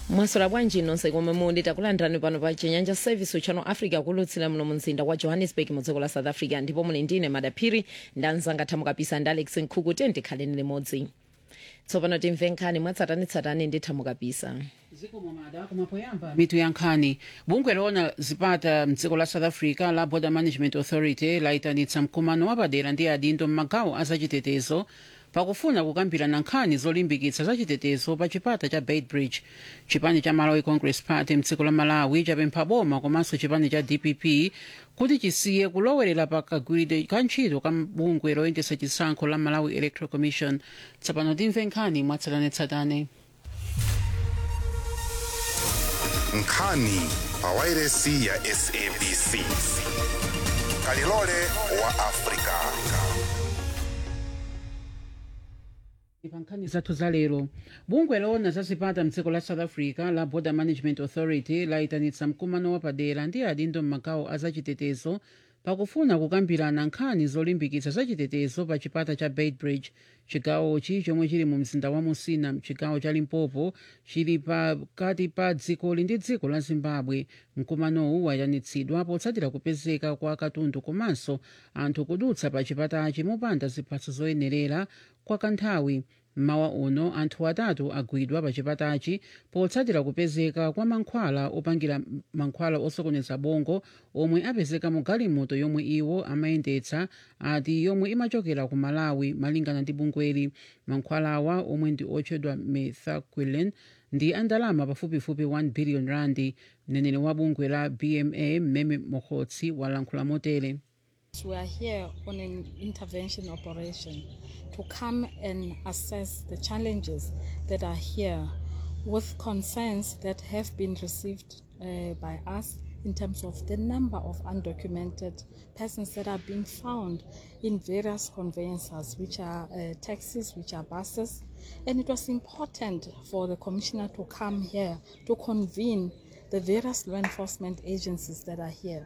mwaswera bwanji nonse komwe muli takulandirani pano pa chinyanja service channel africa kulutsira muno mu mzinda wa johannesburg mu dziko la south africa ndipo muli ndine madaphiri ndanzanga thamukapisa ndi alex nkhuku tiye ndikhaleni limodzi tsopano timve nkhani mwatsatanetsatane ndi thamukapisa mitu ya nkhani bungwe loona zipata mdziko la south africa la border management authority layitanitsa mkumano wapadera ndi adindo m'magawo azachitetezo pakufuna kukambirana nkhani zolimbikitsa zachitetezo pa chipata cha beitbridge chipani cha malawi congress party mdziko la malawi chapempha boma komanso chipani cha dpp kuti chisiye kulowerera pa kagwiridwe ka ntchito ka bungwe loyendetsa chisankho la malawi electoral commission tsopano timve nkhani mwatsatanetsatane nkhani pa wairesi ya sabc kalilole wa afrika pa nkhani zathu za lero bungwe loona zazipata mdziko la south africa la border management authority layitanitsa mkumano wapadera ndi adindo m'magawo azachitetezo pakufuna kukambirana nkhani zolimbikitsa zachitetezo pa chipata cha beitbridge chigawochi chomwe chili mu mzinda wa musina mchigawo cha limpopo chili pakati pa dzikoli ndi dziko la zimbabwe mkumanowu wayitanitsidwa potsatira kupezeka kwa katundu komanso anthu kudutsa pa chipatachi mopanda ziphaso zoyenerera kwa kanthawi mmawa uno anthu atatu agwidwa pa chipatachi potsatira kupezeka kwa mankhwala opangira mankhwala osokoneza bongo omwe apezeka mu galimoto yomwe iwo amayendetsa ati yomwe imachokera ku malawi malingana ndi bungweli mankhwalawa omwe ndi otchedwa methaquilin ndi andalama pafupifupi 1 billion randi mneneri wa bungwe la bma mmeme mokhotsi walankhula motere We are here on an intervention operation to come and assess the challenges that are here with concerns that have been received uh, by us in terms of the number of undocumented persons that are being found in various conveyances, which are uh, taxis, which are buses. And it was important for the commissioner to come here to convene the various law enforcement agencies that are here.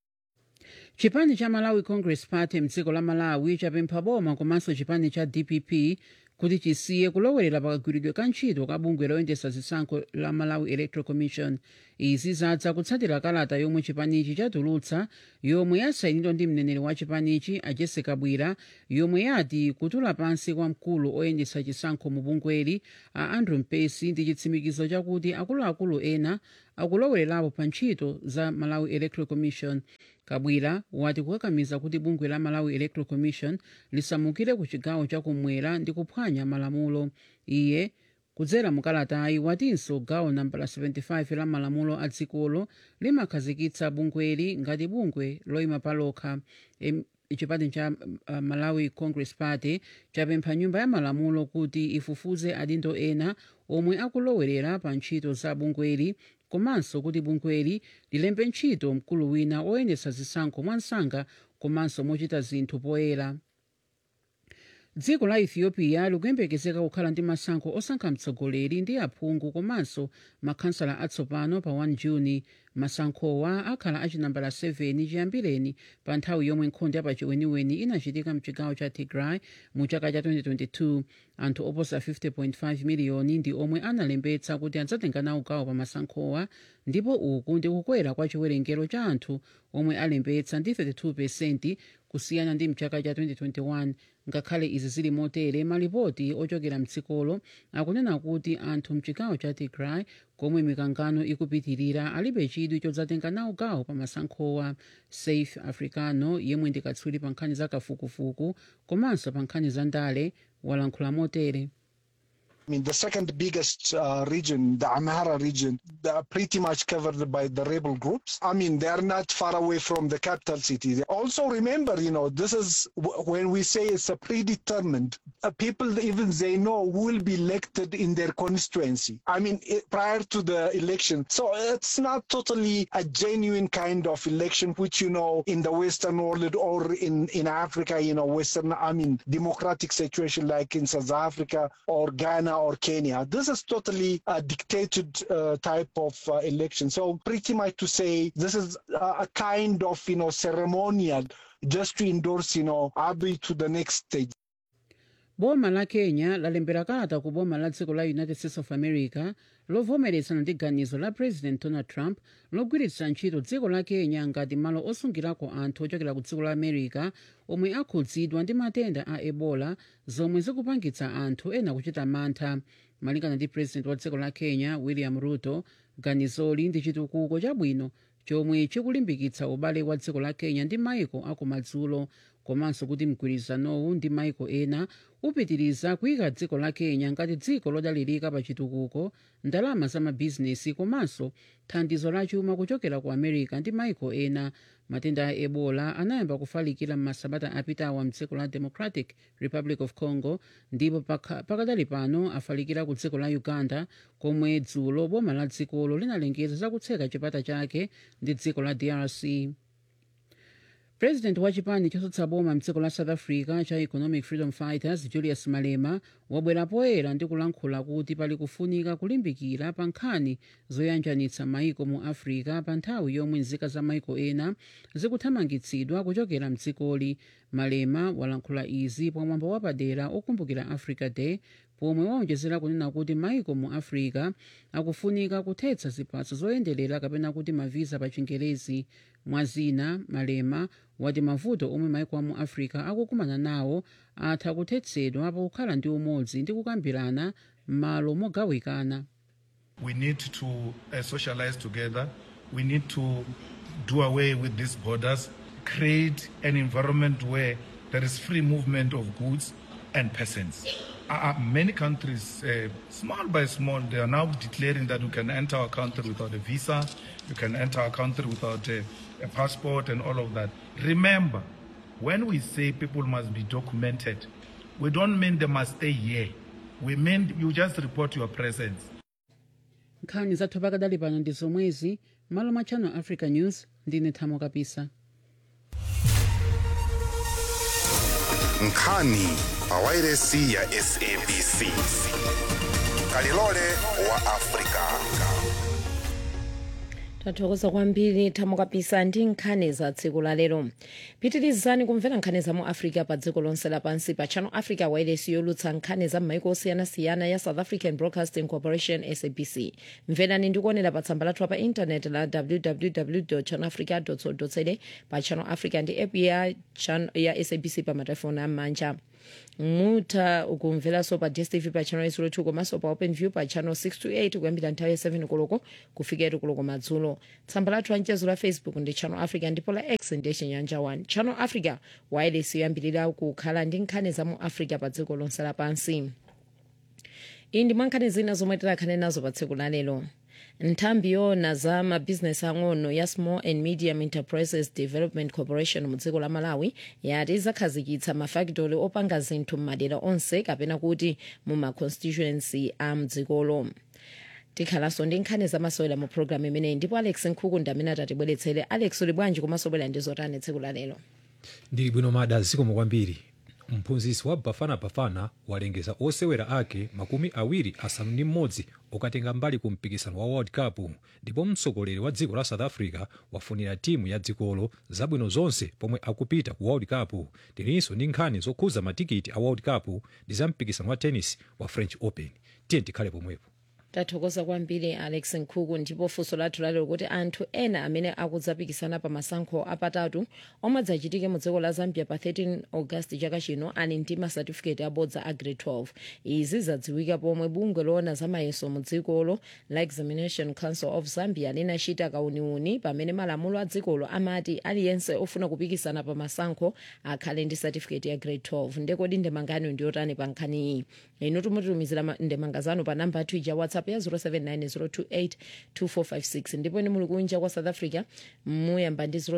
chipani cha malawi congress party mdziko la malawi chapempha boma komanso chipani cha dpp kuti chisiye kulowerera pakagwiridwe ka ntchito ka bungwe loyendetsa zisankho la malawi electoral commission izi zadza kutsatira kalata yomwe chipanichi chatulutsa yomwe yasayinidwa ndi mneneri wa chipanichi a jessica bwira yomwe yati kutula pansi kwa mkulu oyendetsa chisankho mu bungweli a andrew mpesi ndi chitsimikizo chakuti akuluakulu ena akulowererapo pa ntchito za malawi electoral commission kabwira wati kukakamiza kuti bungwe la malawi electoral commission lisamukire ku chigawo chakumwera ndi kuphwanya malamulo iye kudzera mukalatayi watinso gawo nambala 75 la malamulo a dzikolo limakhazikitsa bungweli ngati bungwe loyima palokha Em, chipani cha uh, malawi congress party chapempha nyumba ya malamulo kuti ifufuze adindo ena omwe akulowerera pa ntchito za bungweli komanso kuti bungweli lilembe ntchito mkulu wina oyendetsa zisankho mwansanga komanso mochita zinthu poyera dziko la ethiopia likuyembekezeka kukhala ndi masankho osankha mtsogoleri ndi aphungu komanso makhansala atsopano pa 1 juni masankhowa akhala achinambala 7 chiyambireni pa nthawi yomwe nkhondo yapachiweniweni inachitika mchigawo cha tigray mu chaka cha 2022 anthu oposa 50.5 miliyoni ndi omwe analembetsa kuti adzatenga nawo gawo pa masankhowa ndipo uku ndi kukwera kwa chiwerengero cha anthu omwe alembetsa ndi 32 kusiyana ndi mchaka cha 2021 ngakhale izi zili motere malipoti ochokera mdzikolo akunena kuti anthu mchigawo cha tigray komwe mikangano ikupitirira alibe chidwi chodzatenga nawo gawo pa masankhowa safe africano yemwe ndi katswiri pa nkhani za kafukufuku komanso pa nkhani za ndale walankhula motere I mean, the second biggest uh, region, the Amhara region, they are pretty much covered by the rebel groups. I mean, they are not far away from the capital city. Also, remember, you know, this is w- when we say it's a predetermined, uh, people even they know who will be elected in their constituency. I mean, it, prior to the election. So it's not totally a genuine kind of election, which, you know, in the Western world or in, in Africa, you know, Western, I mean, democratic situation like in South Africa or Ghana or Kenya. This is totally a dictated uh, type of uh, election. So pretty much to say this is uh, a kind of, you know, ceremonial just to endorse, you know, Abiy to the next stage. boma la kenya lalembera kalata ku boma la dziko la united states of america lovomerezana ndi ganizo la president donald trump logwiritsa ntchito dziko la kenya ngati malo osungirako anthu ochokera ku dziko la america omwe akhudzidwa ndi matenda a ebola zomwe zikupangitsa anthu ena kuchita mantha malingana ndi president wa dziko la kenya william ruto ganizoli ndi chitukuko chabwino chomwe chikulimbikitsa ubale wa dziko la kenya ndi maiko akumadzulo komanso kuti mgwirizanowu ndi maiko ena upitiriza kuyika dziko la kenya ngati dziko lodalirika pa chitukuko ndalama za mabhizinesi komanso thandizo la chuma kuchokera ku america ndi maiko ena matenda a ebola anayamba kufalikira m'masabata apitawa mdziko la democratic republic of congo ndipo pakha- pakadali pano afalikira ku dziko la uganda komwe dzulo boma la dzikolo linalengeza zakutseka chipata chake ndi dziko la drc president wa chipani chotsutsa boma mdziko la south africa cha economic freedom fighters julius malema wabwera poyera ndi kulankhula kuti pali kufunika kulimbikira pa nkhani zoyanjanitsa maiko mu africa pa nthawi yomwe nzika za maiko ena zikuthamangitsidwa kuchokera mdzikoli malema walankhula izi pamwambo wapadera okumbukira africa day pomwe waonjezera kunena kuti maiko mu africa akufunika kuthetsa ziphaso zoyenderera kapena kuti mavisa pa chingerezi mwazina malema wati mavuto omwe maiko a mu africa akukumana nawo atha kuthetsedwa pakukhala ndi umodzi ndi kukambirana m'malo mogawikana We need to uh, socialize together. We need to do away with these borders, create an environment where there is free movement of goods and persons. Uh, uh, many countries, uh, small by small, they are now declaring that you can enter our country without a visa, you can enter our country without a, a passport, and all of that. Remember, when we say people must be documented, we don't mean they must stay here. We mean you just report your presence. nkhani zathu pakadali pano ndi zomwezi malo mwa channel africa news ndine thamo kapisa nkhani pawairesi ya sabc kalilole wa afrika tathokoza kwambiri thamo kapisa ndi nkhani za tsiku la lero pitirizani kumvera nkhani za mu africa pa dziko lonse lapansi pa channel africa wireless yolutsa nkhani za m'maiko osiyanasiyana ya south african broadcasting corporation sabc mverani ndi kuonera pa tsamba lathu pa intanet la www channelafrica co za pa channel africa ndi app ya, chan- ya sabc pa matelefoni am'manja mutha kumveranso pa dstv pa channel 02 komanso pa open view pa channel 628 kuyambira nthawi ya 7 koloko kufika 8 koloko madzulo tsamba lathu la mchezo la facebook ndi channel africa ndipo la x ndiye chinyanja 1 channel africa wireless yoyambirira kukhala ndi nkhani za mu africa pa dziko lonse lapansi iyi ndi mwankhani zina zomwe tikhale nazo pa tsiku la lero nthambi yona za mabhizinesi ang'ono ya small and medium enterprises development corporation mu dziko la malawi yati izakhazikitsa mafakitoli opanga zinthu m'madera onse kapena kuti mu maconstituency a mdzikolo tikhalanso ndi nkhani zamasewera mu programu imeneyi ndipo alex nkhuku ndi amene atatibweretsere alex uli bwanji komanso bwera ndi zotani tsiku la lero ndili bwino mada zikomo kwambiri mphunzitsi wa bafana bafana walengeza osewera ake makumi awiri asanu ndi mmodzi okatenga mbali ku mpikisano wa world cup ndipo mtsogoleri wa dziko la south africa wafunira timu ya dzikolo zabwino zonse pomwe akupita ku world cup tilinso ndi nkhani zokhuza matikiti a world cup ndi za mpikisano wa tennis wa french open tiye tikhale pomwepo tathokoza kwambiri alex nkhuku ndipo funso lathu lalero kuti anthu ena amene akudzapikisana pa masankho apatatu omwe adzachitike mu dziko la zambia pa 13 august chaka chino ali ndi masatifiketi abodza a grade 12 izi zadziwika pomwe bungwe loona za mayeso mu dzikolo la examination council of zambia linachita kauniuni pamene malamulo a dzikolo amati aliyense ofuna kupikisana pa masankho akhale ndi satifiketi ya grade 12 ndekodi ndemangano ndiyotani pa nkhani iyi inu tumutumizira ma- ndemanga zanu pa namba yathu ija whatsapp ya 0790282456 ndipo ine muli kunja kwa south africa muyamba ndi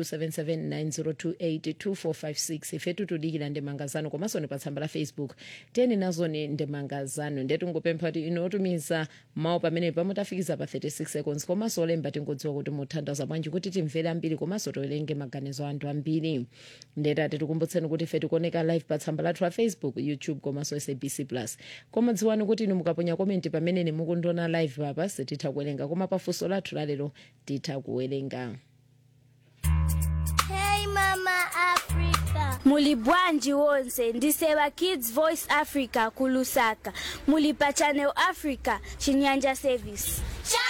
0027790282456 ifetu tudikira ndemanga zanu komanso ni pa tsamba la facebook teni nazo ni ndemanga zanu nde tingopempha kuti inu otumiza mawu pamene pamutafikiza pa 36 seconds komanso olemba tingodziwa kuti muthandaza bwanji kuti timvere ambiri komanso towerenge maganizo a anthu ambiri ndetati tikumbutseni kuti ife tikuoneka live pa tsamba lathu la facebook youtube komanso sabc plus koma dziwani kuti inu mukaponya komenti pamene ni mukundiona live papa sititha kuwerenga koma pafunso lathu lalero titha kuwerenga Hey Mama Africa, muli bwanji wonse ndiseva kids voice africa kulusaka muli pa channel africa chinyanja service Channel